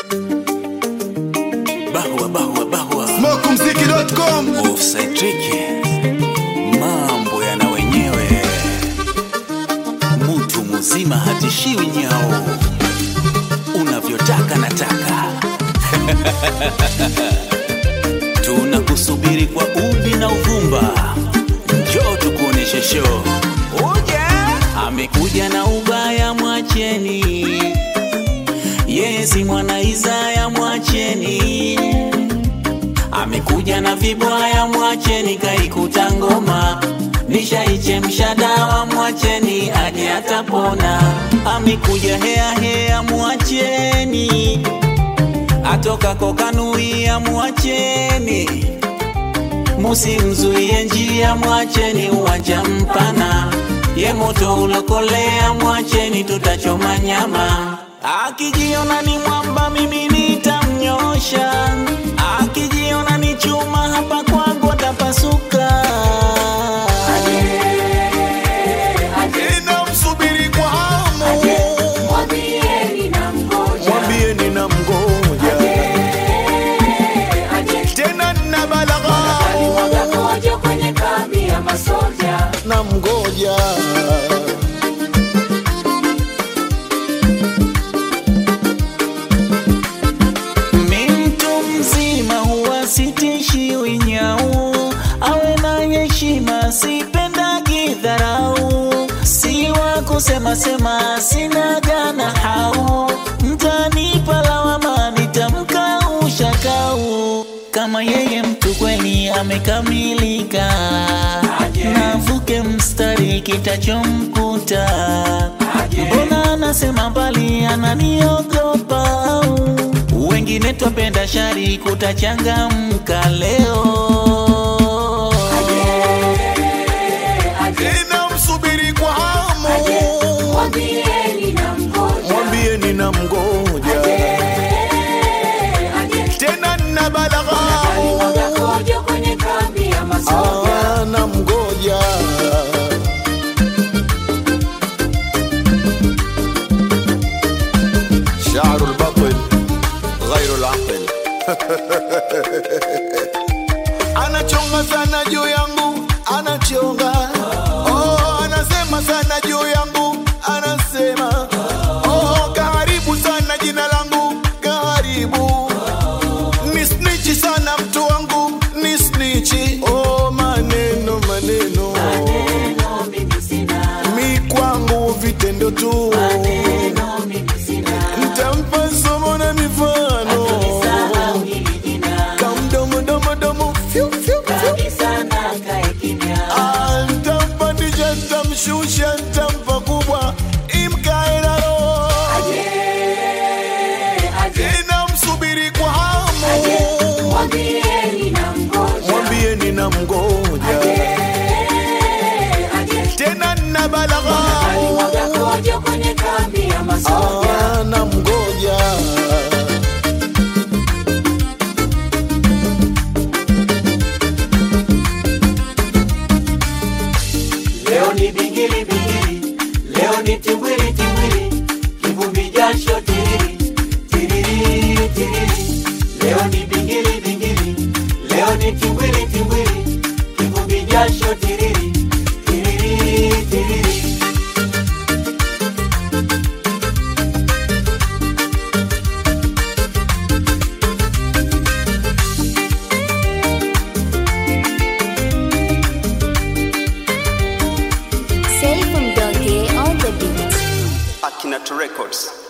Bahwa, bahwa, bahwa. Smokumziki.com Offside trick. Mambo yana wenyewe, mtu mzima hatishiwi nyao, unavyotaka nataka. Tunakusubiri kwa uvi na uvumba, njoo tukuoneshe show. Uja amekuja na ubaya, mwacheni yeye si mwana Isaya, mwacheni amekuja na vibwaya, mwacheni kaikuta ngoma, nishaichemsha dawa, mwacheni aje atapona. Amekuja hea hea, mwacheni atoka kokanuia, mwacheni musimzuie njia, mwacheni uwanja mpana, ye moto ulokolea, mwacheni tutachoma nyama. Akijiona ni mwamba, mimi nitamnyosha. Akijiona ni chuma, hapa kwangu atapasuka. Ninamsubiri kwa hamu Mwambieni na mgoja, Mwambieni na mgoja Tena na balagha alimwaga kojo kwenye kambi ya masoja. na mgoja Mi mtu mzima huwa sitishiwi nyau, awe na heshima, sipendagi dharau, si wa kusema sema, sina gana hau, mtanipa lawama, nitamkausha kau kama yeye mtu kweli amekamilika, navuke mstari kitachomkuta. Mbona anasema mbali, ananiogopa au wengine twapenda shari, kutachangamka leo. Ninamsubiri kwa hamu Mwambieni na mgoja, Mwambieni na mgoja Tena na balagha alimwaga kojo kwenye kambi ya masoja. Ah, na mgoja شعر البطل غير العقل anachonga sana juu yangu anachonga oh, anasema sana juu yangu anasema oh, kaharibu sana jina langu kaharibu ni snichi sana mtu wangu ni snichi oh, maneno maneno Neno mimi sina, mi kwangu vitendo tu neno mimi sina, ntampa somo na mifano sahau hili jina, kamdomodomodomo fyu, fyu, fyu. kabisa na kae kimya. Ah, ntampandisha ntamshusha ntampa kubwa imkae na roho inamsubiri kwa hamu Mwambieni na mgoja, mwambieni na mgoja tena na balagha alimwaga kojo kwenye kambi ya masoja. Ah, na mgoja Leo ni bingili bingili, leo ni timbwili timbwili, kivumbi jasho tiriri tiriri tiriri. Leo ni bingili bingili, leo ni timbwili timbwili, kivumbi jasho tiriri tiriri tiriri. Safe from Donkey on the beat. Akinato Records.